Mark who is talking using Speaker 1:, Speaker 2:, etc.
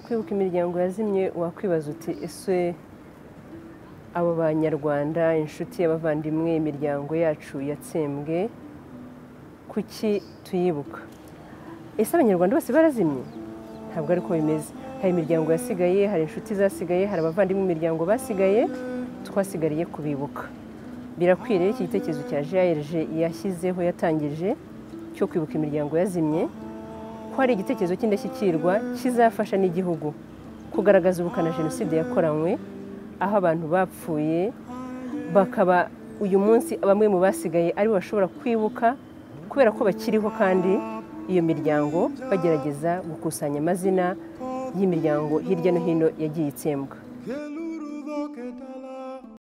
Speaker 1: kwibuka imiryango yazimye wakwibaza uti ese abo banyarwanda inshuti y'abavandimwe imiryango yacu yatsembwe kuki tuyibuka ese abanyarwanda bose barazimye ntabwo ariko bimeze hari imiryango yasigaye hari inshuti zasigaye hari abavandimwe imiryango basigaye twasigariye kubibuka birakwiriye iki gitekerezo cya jayirije yashyizeho yatangije cyo kwibuka imiryango yazimye ko hari igitekerezo cy'indashyikirwa kizafasha n'igihugu kugaragaza ubukana jenoside yakoranywe aho abantu bapfuye bakaba uyu munsi bamwe mu basigaye aribo bashobora kwibuka kubera ko bakiriho kandi iyo miryango bagerageza gukusanya amazina y'imiryango hirya no hino yagiye itsembwa